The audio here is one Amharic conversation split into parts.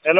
ሄሎ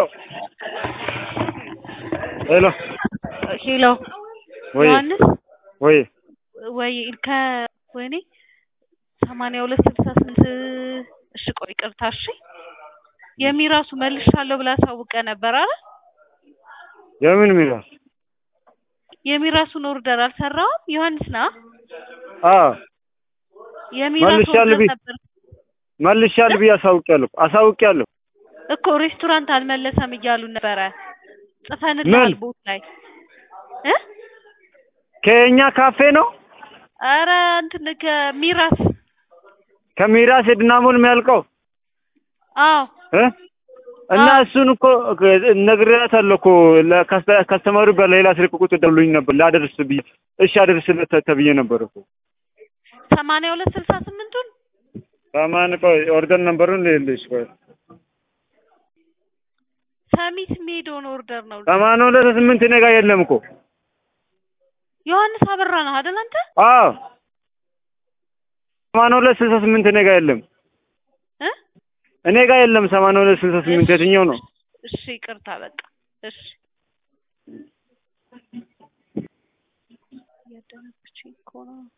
ሄሎ ሄሎ ወይ ዮሐንስ ወይ ወይ ከወይኔ ሰማንያ ሁለት ስልሳ ስምንት እሺ ቆይ ይቅርታ እሺ የሚራሱ መልሻለሁ ብላ አሳውቀ ነበር አይደል የምን ሚራስ የሚራሱን ኦርደር አልሰራውም ዮሐንስ ና አ የሚራሱ መልሻለሁ ኦርደር ቢ- ነበር መልሻለሁ ብዬ አሳውቂያለሁ አሳውቂያለሁ እኮ ሬስቶራንት አልመለሰም እያሉ ነበረ ጽፈንልሃል ምን? ቦት ላይ እ ከኛ ካፌ ነው ኧረ እንትን ከሚራስ ከሚራስ የድናሞን የሚያልቀው አዎ እ እና አዎ። እሱን እኮ ነግሬያታለሁ እኮ ለካስተ- ካስተማሩ በሌላ ስልክ ቁጥር ደውሎኝ ነበር ላደርስ ብዬ እሺ አደርስለት ተብዬ ነበር እኮ ሰማንያ ሁለት ስልሳ ስምንቱን ሳማን ቆይ ኦርደር ነምበሩን ልልሽ ቆይ ሰሚት የሚሄደውን ኦርደር ነው ሰማንያ ሁለት ስምንት እኔ ጋር የለም እኮ ዮሐንስ አበራ ነው አይደል አንተ አዎ ሰማንያ ሁለት ስልሳ ስምንት እኔ ጋር የለም እ እኔ ጋር የለም ሰማንያ ሁለት ስልሳ ስምንት የትኛው ነው እሺ ይቅርታ በቃ እሺ እያደረገችኝ እኮ ነው